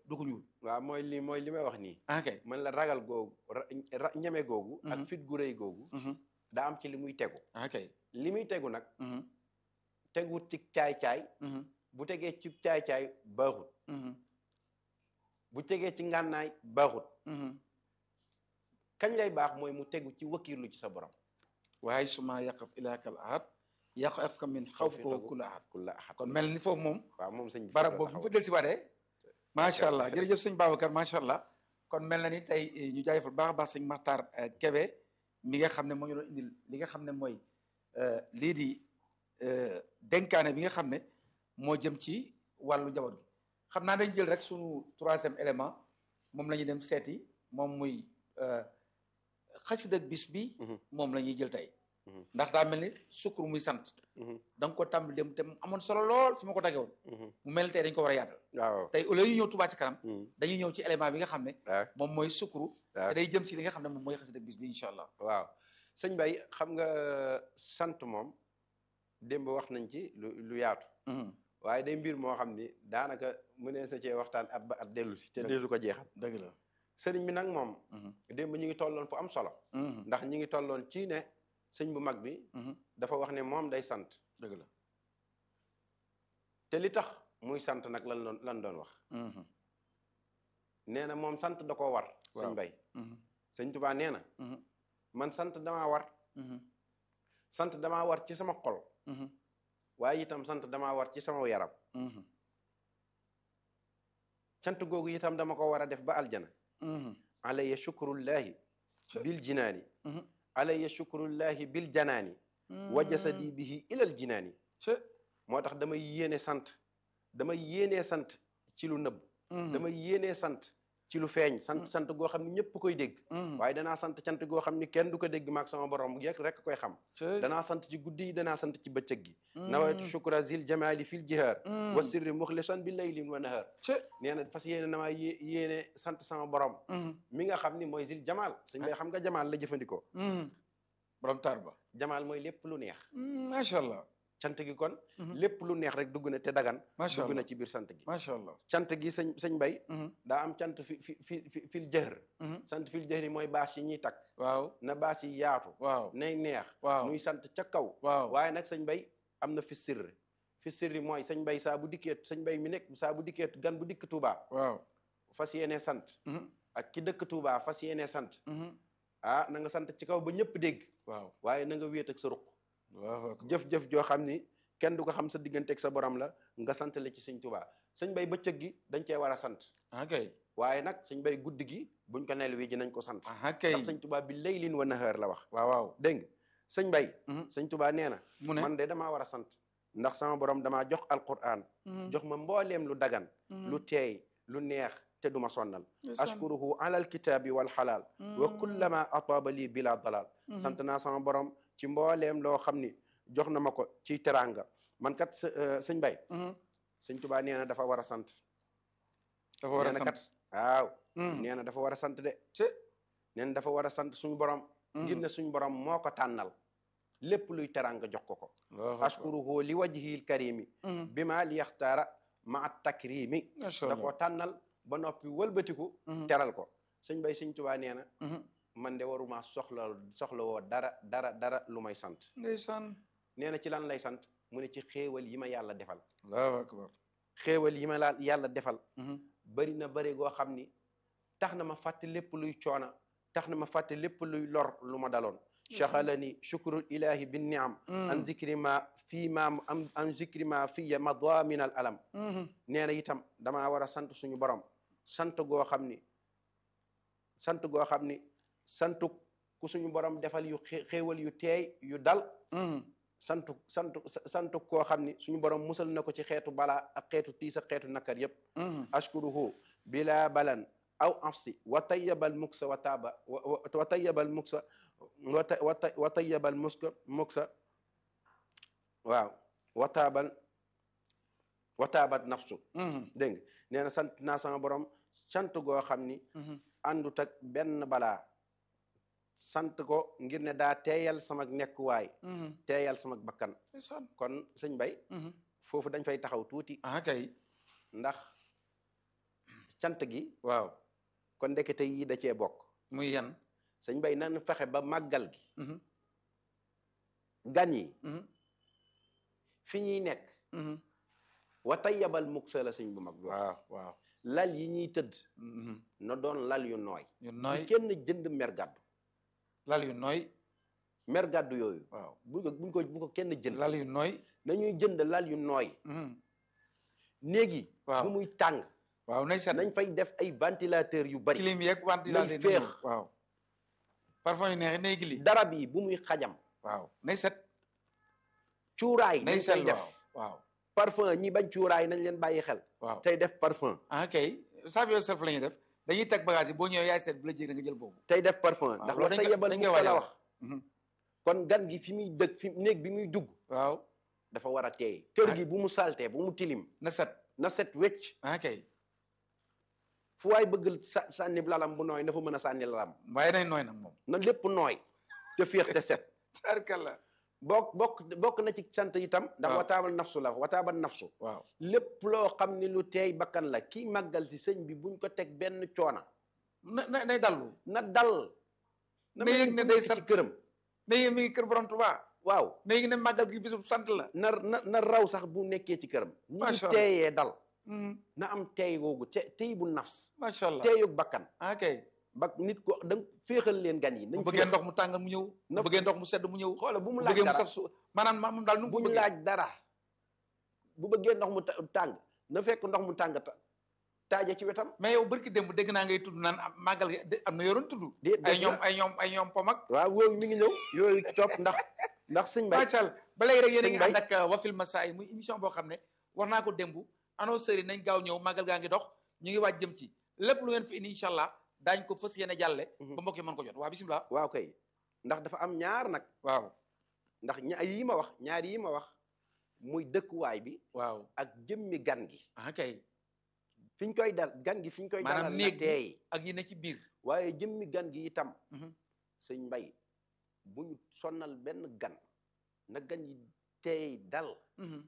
du ko ñuul waaw mooy li mooy li may wax nii ah kay man la ragal googu ra- ra- ñeme googu ak fit gu rëy googu daa am ci li muy tegu ah kay li muy tegu nag teguwut ci caay-caay bu tegee ci caay-caay baaxut bu tegee ci ngànnaay baaxut kañ lay baax mooy mu tegu ci wakkiirlu ci sa borom waaye suma yaqaf ilaakal ahad yàqu af ka min xaw fi ko kula ahad kulla ahad kon mel ni foofu moom waaw moom sëñ bi barab la boobu bu fa taxaw. del si waatee macha allah jërëjëf sëñ Babacar macha allah kon mel na ni tey eh, ñu jaajëfal baax a baax sëñ Makhtar eh, Kébé mi nga xam ne moo ñu doon indil li nga xam ne mooy eh, lii di eh, dénkaane bi nga xam ne moo jëm ci wàllu njaboot gi xam naa dañ jël rek sunu troisième élément moom la ñuy dem seeti moom muy eh, xasida bis bi Mhm. moom la ñuy jël tey Mhm. ndax daa mel ni sukkur muy sant Mhm, da nga ko tàmbali dem te mu amoon solo lool fi ma ko tagge woon mhm. mu mel ni tey dañ ko war a yaatal waaw tey au lieu ñu ñëw Touba ci kanam mhm. dañuy ñëw ci élément bi nga xam ne waaw moom mooy sukuru waaw te day jëm ci li nga xam ne moom mooy xasida bis bi incha allah waaw sëñ Bay xam nga sant moom démb wax nañ ci lu lu yaatu waaye day mbir moo xam ni daanaka mënees na cee waxtaan at ba at dellu si te Dëgg. deesu ko jeexal dëgg la sëriñ bi nag moom démb ñu ngi tolloon fu am solo ndax ñi ngi tolloon ci ne sëñ bu mag bi dafa wax ne moom day sant dëgg la te li tax muy sant nag lan doon lan doon wax nee na moom sant da koo war Waaw. sëñ Bay sëñ Tubaa nee na man sant damaa war sant damaa war ci sama xol waaye itam sant damaa war ci sama yaram cant googu itam dama ko war a def ba aljana alayya shukrullahi Ca- bil jinaani alayya shukrullahi bil janaani wa jasadi bihi ilal jinaani ca moo tax damay yéene sant damay yéenee sant ci lu nëbb damay yéenee sant ci lu feeñ sant sant goo xam ne ñëpp koy dégg waaye danaa sant cant goo xam ni kenn du ko dégg maag sama borom yek rek koy xam ca danaa sant ci guddi yi danaa sant ci bëccëg gi nawaytu shukra zil jamali fil jihaar wa sirri muxlisan bi laylin wa nahar ca nee na fas yéene namaa yé yéene sant sama borom mi nga xam ni mooy zil jamal suñ bay xam nga jamal la jëfandikoo borom taar ba jamal mooy lépp lu neex macha allah cant gi kon lépp lu neex rek dugg na te dagan macha dugg allah na ci biir sant gi macha allah cant gi sëñ sëñ bay daa am cant fi fi fi fi fil jëhr sant fil jëhr yi mooy bâche yi ñuy takk waaw na bâche yi yaatu waaw nay neex waaw muy sant ca kaw waaw waaye nag sëñ bay am na fi sirri fi sirri mooy sëñ bay saa bu dikkee sëñ bay mi nekk saa bu dikkee gan bu dikk Touba waaw fas yéene sant ak ki dëkk Touba fas yéene sant ah na nga sant ci kaw ba ñëpp dégg waaw waaye na nga wéet ak sa ruq waaw jëf-jëf joo xam ni kenn du ko xam sa diggante ak sa borom la nga sant la ci sëñ Touba sëñ bay bëccëg gi dañ cee war a sant ah kay waaye nag sëñ bay guddi gi buñ ko nel wi ji nañ ko sant ah kay ndax sëñ Touba bi laylin wa nahaar la wax waaw waaw dégg nga sëñ bay Mhm. sëñ Touba nee na mu ne man de damaa war a sant ndax sama borom damaa jox alquran jox ma mbooleem lu dagan lu teey lu neex te duma sonnal ashkuruhu ala alkitaabi wal xalaal wa kullama ataaba lii bila dalal sant naa sama borom ci mbooleem loo xam ni jox na ma ko ci teranga man kat s sëñ bay sëñ Touba nee na dafa war a sant dafa war a nee na sant kat waaw nee na dafa war a sant de ci nee na dafa war a sant suñu borom ngir ne suñu borom moo ko tànnal lépp luy teranga jox ko ko ashkuruhu li wajhil karimi bi ma li yaxtaara ma takrimi macha da ko allah tànnal ba noppi wëlbatiku teral ko sëñ bay sëñ Tuubaa nee na man de waruma soxla soxla woo dara dara dara lu may sant ndeysaan nee na ci lan lay sant mu ne ci xéewal yi ma yàlla defal allahu akbar xéewal yi ma la yàlla defal bari na bari goo xam ni tax na ma fàtte lépp luy coona tax na ma fàtte lépp luy lor lu ma daloon chaxalani chukrul ilahi bin niam an zikri ma fii ma am an zikri ma fiya madamin al alam nee na itam damaa war a sant suñu borom sant goo xam ni sant goo xam ni santu ku suñu borom defal yu xé- xéewal yu teey yu dal santu santu santu koo xam ni suñu borom musal na ko ci xeetu balaa ak xeetu tiis ak xeetu nakar yépp ashkuruhu bila balan aw afsi wa tayyabal muksa wa taaba wa wa- wa tayyabal muksa wa ta- wa ta- wa tayyabal muska muksa waaw wa taabal wa taabat nafsu dégg nga nee na sant naa sama borom sant goo xam ni àndut ak benn balaa sant ko ngir ne daa teeyal sama nekkuwaay teeyal sama bakkan ndeysaan kon sëñ bay foofu dañ fay taxaw tuuti ah kay ndax cant gi waaw kon ndekete yi da cee bokk muy yan sëñ bay nan fexe ba màggal gi Mhm, gan yi mhm, fi ñuy nekk mhm. wa tayyabal muksa la sëñ bu mag bi wax waaw waaw lal yi ñuy tëdd Mhm. na doon lal yu nooy yu bu nooy kenn jënd mer gàddu lal yu nooy mer gàddu yooyu waaw bu ko buñ ko bu ko kenn jënd lal yu nooy nañuy jënd lal yu nooy Mhm. néeg yi waaw bu muy tàng waaw nay set nañ fay def ay ventilateur yu bari clim yeeg ventilateur nay yi féex. ñëw. waaw parfum yu neex nay gili darab yi bu muy xajam waaw nay set cuuraay nay nañ set koy def waaw waaw parfum ñi bañ cuuraay nañ leen bàyyi xel waaw tey def parfum ah kay save yourself la ñuy def dañuy teg bagage yi boo ñëwee yaay seet bu la jég nga jël boobu tey def parfum waaw ndax loolu wax dañ sa koy- yebal dañ mu koy ko la waajal. wax Mhm. kon gan gi fi muy dëkk fi néeg bi muy dugg waaw dafa war a teey kër Ah. gi bu mu saltee bu mu tilim na set na set wecc ah kay fu waay bëgg sa sànni lalam bu nooy na fa mën a sànni lalam waaye nay nooy nag moom na lépp nooy te féex te set tarkalla bokk bokk bokk na ci sant itam ndax waaw. wataabal nafsu la wataabal nafsu waaw lépp loo xam ni lu teey bakkan la kii màggal ci sëñ bi buñ ko teg benn coona na na nay dallu na dal Na mel yëg ni ne ku day nekk ci sant. këram na yéen mi ngi kër borom Tuubaa waaw na yéeg ne màggal gi bisub sant la na na na raw sax bu nekkee ci këram ñi Macha ngi Allah. teeyee dal Mhm. na am teey googu te teey bu nafs macha allah teeyug bakkan ah kay ba nit ko da nga féexal leen gan yi bu nañ bëggee féex. ndox mu tàngal mu ñëw bu Na- bëggee ndox mu sedd mu ñëw xoola bu mu bu laaj bëggee mu dara saf su maanaam maanaam daal nu mu bu ko ñu bëggee laaj dara bu bëggee ndox mu ta- tàng na fekk ndox mu tàng ta- taaje ci wetam mais yow barki démb dégg naa ngay tudd naan am màggal gi de- am na yoroon tudd dé ay dëgg ñoom la. ay ñoom ay ñoom pomak waaw yooyu mi ngi ñëw yooyu topp ndax ndax sëñ bay macha allah ba léegi rek yéen a Sëñ ngi Bay. ànd ak uh, Wafil Massaay muy émission boo xam ne war naa ko démb annonceurs yi nañ gaaw ñëw màggal gaa ngi dox ñu ngi waaj jëm ci lépp lu ngeen fi indi incha allah daañ ko fas yéene jàlle Mhm. ba mbokk yi mën ko jot waa bisimilah waaw kay ndax dafa am ñaar nag waaw ndax ñaar yi ma wax ñaar yi ma wax muy dëkkuwaay bi waaw ak jëmmi gan gi ah kay fi ñu koy dal gan gi fi ñu koy Maanaam dalal na néeg bi. teey ak yi ne ci biir waaye jëmmi gan gi itam Mhm. sëñ mbay bu ñu sonnal benn gan na gan yi teey dal Mhm,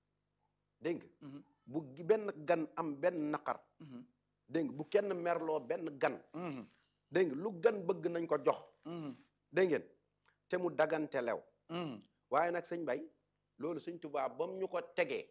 dégg nga mhm, bu gi- benn gan am benn naqar mhm, dégg nga bu kenn merloo benn gan mhm, dégg nga lu gan bëgg nañ ko jox mhm, dégg ngeen te mu dagante lew mhm. waaye nag sëñ bay loolu sëñ Tuubaa bam ñu ko tegee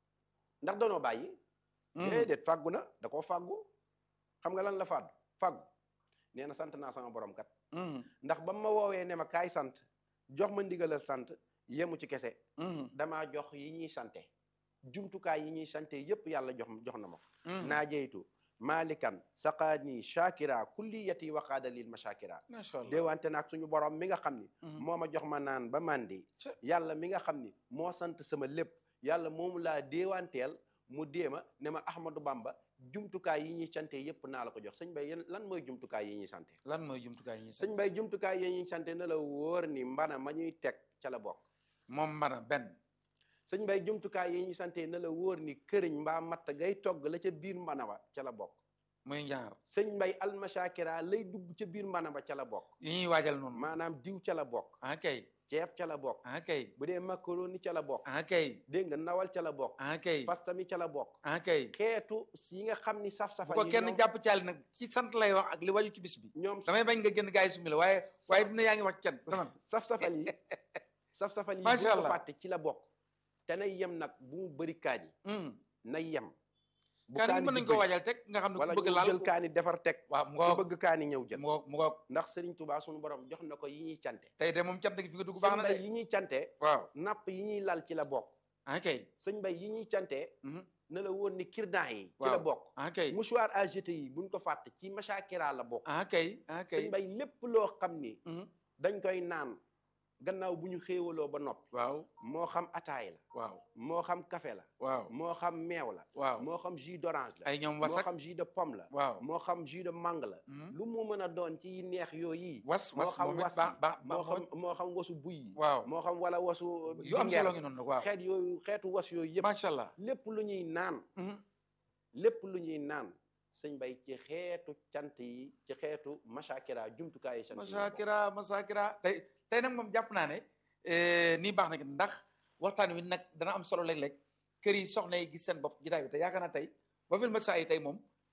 ndax danoo bàyyi Mhm. déedéet fàggu na da koo fàggu xam nga lan la fàddu fàggu nee na sant naa sama borom kat Mhm, ndax ba ma woowee ne ma kaay sant jox ma ndigalal sant yemu ci kese mhm, damaa jox yi ñuy sante jumtukaay yi ñuy sante yépp yàlla jox jox na ma ko mhm. naajeytu malikan saqaani shakira kulliyati waqaada lil mashakira macha allah déewante naag suñu borom mi nga xam ni Mhm. moo ma jox ma naan ba mandi Ca- yàlla mi nga xam ni moo sant sama lépp yàlla moomu laa déewanteel mu déema ne ma Ahmadou Bamba jumtukaay yi ñuy sante yépp naa la ko jox sëñ bay yéen lan mooy jumtukaay yi ñuy sante lan mooy jumtukaay yi ñuy sëñ bay jumtukaay yi ñuy sante na la wóor ni mbana ma ñuy teg ca la bokk moom mbana benn sëñ bay jumtukaay yi ñuy sante na la wóor ni këriñ mbaa matt gay togg la ca biir mbana wa ca la bokk muy ñaar sëñ mbay almashakira lay dugg ca biir mbana ba ca la bokk yi ñuy waajal noonu maanaam diw ca la bokk ah kay ceeb ca la bokk ah kay bu dee macaroni ca la bokk ah kay dégg nga nawal ca la bokk ah kay pasta mi ca la bokk ah kay xeetu yi nga xam ni bu saf-safa ko yi kenn ñoom- jàpp caali nag ci sant lay wax ak li waju ci bis bi ñoom damay bañ nga génn gaa yi sumi la waaye waaye fi mu ne yaa ngi wax can dama saf-safal yi saf-safal yi bu Macha ko Allah. fàtte ci la bokk te nay yem nag bu mu bëri kaani nay yem bu kaani mën di nañ ko bëri, waajal teg nga xam ne wala ku bëgg ñu laal jël kaani defar teg waaw mu ku ngoog bëgg kaani ñëw jël mu ngoog mu ngoog ndax Serigne Touba suñu borom jox na ko yi ñuy cante tey de moom cant gi fi nga dugg baax sëñ na bay de yi ñuy cante waaw napp yi ñuy lal ci la bokk ah kay sëñ bay yi ñuy cante mhm, na la woon ni kirdan yi ci la Waaw. bokk ah kay mouchoir à jeter yi buñ ko fàtte ci machakira la bokk ah kay ah kay sëñ bay lépp loo xam ni mhm, dañ koy naan gannaaw bu ñu xéewaloo ba noppi waaw moo xam ataay la waaw moo xam café la waaw moo xam meew la waaw moo xam jus d'orange la ay ñoom moo wasak xam jus de pomme la waaw moo xam jus de mangue la mhm. lu mu mën a doon ci yi neex yooyu was moo was xam moom it was baax yi, baax moo baax xam moo xam wasu buy yi waaw moo xam wala wasu yu am dinjeer solo ngi noonu nag waaw xeet yooyu xeetu was yooyu yëpp macha allah lépp lu ñuy naan mhm, lépp lu ñuy naan sëñ bay ci xeetu cant yi ci xeetu machakira jumtukaay yi cant yi la bokk. masakira masakira tey tey nag moom jàpp naa ne eh, nii baax na ndax waxtaan wi nag dana am solo léeg-léeg kër yi soxna yi gis seen bopp jotaay bi te yaakaar naa tey ba fil ma saa yi tey moom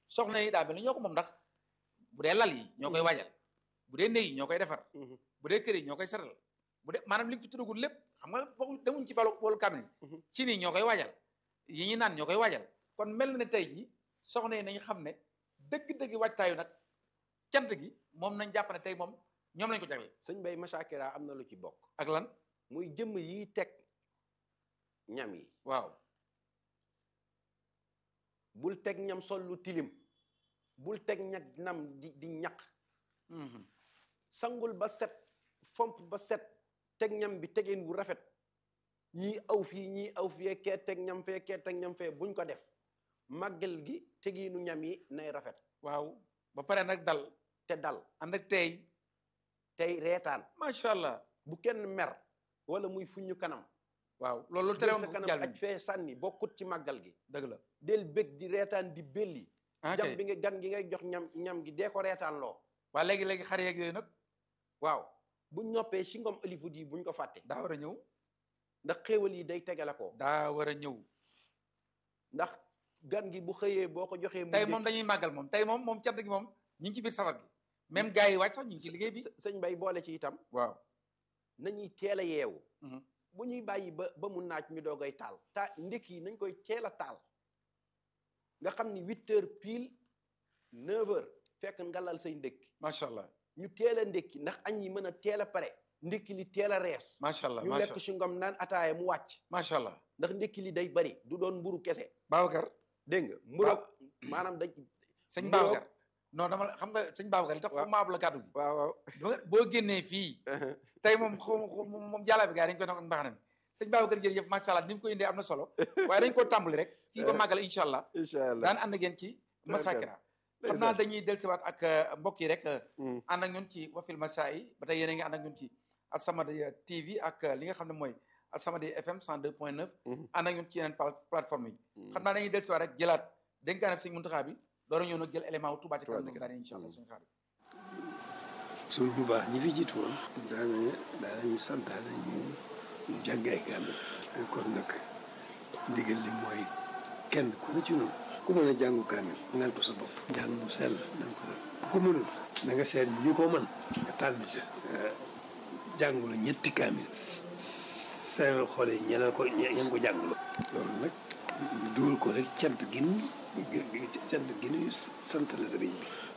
soxna yi daa mel ni ñoo ko moom ndax bu dee lal yi ñoo koy waajal bu dee néeg yi ñoo koy defar bu dee kër yi ñoo koy setal bu dee maanaam li nga fi tuddagul lépp xam nga boo demuñ ci balu boolu kamil ci nii ñoo koy waajal yi ñuy naan ñoo koy waajal kon mel na ne tey jii soxna yi nañ xam ne dëgg-dëgg waajtaayu nag cant gi moom nañ jàpp ne tey moom ñoom lañ ko jagleel sëñ Bay Machakira am na lu ci bokk ak lan muy jëmm yi teg ñam yi waaw bul teg ñam sol lu tilim bul teg ñag nam di di ñaq sangul ba set fomp ba set teg ñam bi tegeen wu rafet ñii aw fii ñii aw fii kee teg ñam fee kee teg ñam fee buñ ko def màggal gi tegiinu ñam yi nay rafet waaw ba pare nag dal te dal ànd ak tey tey reetaan macha allah bu kenn mer wala muy fuñu kanam waaw loolu jël tere sa woon kanam jàll aj fee sànni bokkut ci màggal gi dëgg la del bég di reetaan di belli ah jam kay bi nga gan gi ngay jox ñam ñam gi dee ko reetaan loo waa léegi léegi xar yeeg yooyu nag waaw buñ noppee si ngom Hollywood yi buñ ko fàtte daa war a ñëw ndax xéewal yi day tegale ko daa war a ñëw ndax gan gi bu xëyee boo ko joxee mu tey ndékki. moom dañuy màggal moom tey moom moom cant gi moom ñi ngi ci biir safar gi même gars yi wàcc sax ñi ngi ci liggéey bi S- sëñ bay boole ci itam waaw nañuy teel a yeewu Mhm. bu ñuy bàyyi ba ba mu naaj ñu doogay taal ta ndékki yi nañ koy teel a taal nga xam ni huit heures pile neuf heures fekk ngalal say ndékki macha allah ñu teel a ndékki ndax añ yi mën a teel a pare ndékki li teel a rees macha allah ñu macha lekk si ngom naan ataaya mu wàcc macha allah ndax ndékki li day bari du doon mburu kese Babacar dégg nga mburoog maanaam dañ sëñ Mburoog- Babacar non dama la- xam nga sëñ Babacar li tax Waaw. foofu maab la kàddu gi waaw waaw ba- boo génnee fii tey moom xaw ma xaw ma moom jàllaa bi gars yi dañ koy nok ak mbaxanam sëñ Babacar jërëjëf macha allah ni mu ko indee am na solo waaye dañ koo tàmbali rek fii ba màggal incha allah incha allah daan ànd ak yéen ci Masakira xam naa dañuy dellusiwaat ak euh, mbokk yi rek euh, Mm. ànd ak ñun ci wafil masa yi ba tey yéen a ngi ànd ak ñun ci As-Samadiyya TV ak euh, li nga xam ne mooy As-Samadiyya FM 102.9 Mhm. ànd ak ñun ci yeneen pla- plateforme yi Mm. xam naa dañuy dellusiwaat rek jëlaat dénkaane sëñ Muntaxa bi door a ñëw nag jël élément wu Touba ci Touba kanam ci moom daal incha allah suñu xarit suñ bu baax ñi fi jiitu woon daana daanañu santaane ñu ñu jàng ay kaamil kon nag ndigal li mooy kenn ku ne ci noonu ku mën a jàngu kaamil ngal ko sa bopp jàng mu sell na nga ko def ku mënul na nga seet ñu ko mën nga tànn ca jàngulu ñetti kaamil seeral xool yi ñeneen ko ñeen ko jàngulu loolu nag ñu dugal ko rek cant gin cant gin sant la sëriñ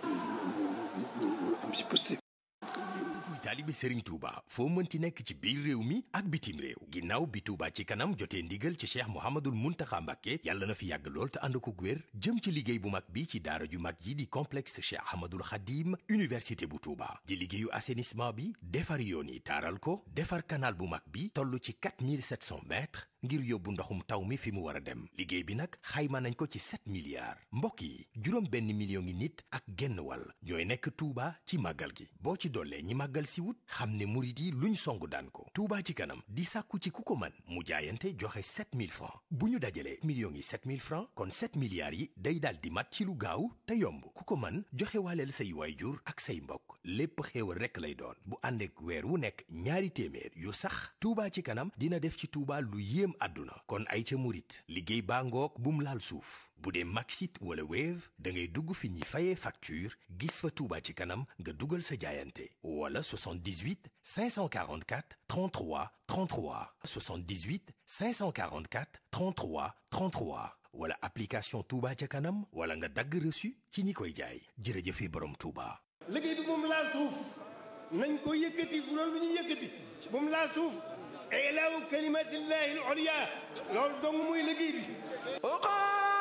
bi ñu am si positif kuy taalibe Serigne Touba foo mënti nekk ci biir réew mi ak bitim réew ginnaaw bi Touba ci kanam jotee ndigal ci Cheikh Mouhamadul Mountakha Mbacké yàlla na fi yàgg lool te ànd ko wér jëm ci liggéey bu mag bi ci daara ju mag yi di complexe Cheikh Ahmadul Khadim université bu Touba di liggéeyu assainissement bi defar yoon yi taaral ko defar canal bu mag bi toll ci 4700 mètres ngir yóbbu ndoxum taw mi fi mu war a dem liggéey bi nag xayma nañ ko ci 7 milliards mbokk yi juróom benn million ngi nit ak genn wàll ñooy nekk Touba ci màggal gi boo ci dollee ñi màggal si wut xam ne murit yi luñ song daan ko Touba ci kanam di sàkku ci ku ko mën mu jaayante joxe 7000 francs bu ñu dajalee millions yi 7000 francs kon 7 milliards yi day daal di mat ci lu gaaw te yomb ku ko mën joxe waaleel say waayjur ak say mbokk lépp xéewal rekk lay doon bu ànd ak weer wu nekk ñaari téeméer yu sax Touba ci kanam dina def ci Touba lu yéem àdduna kon ay ca murit liggéey baa ngoog bum laal suuf bu dee Maxit wala Wave da ngay dugg fi ñuy fayee facture gis fa Touba ci kanam nga dugal sa jaayante wala 78 544 33 33 78 544 33 33 wala application Touba ca kanam wala nga dagg reçu ci ñi koy jaay jërëjëfe borom Touba. liggéey bi moom laal suuf nañ ko yëkkati bu doon lu ñu yëkkati moom laal suuf ilaahu kalimatillahi al-ulya loolu dong muy liggéey bi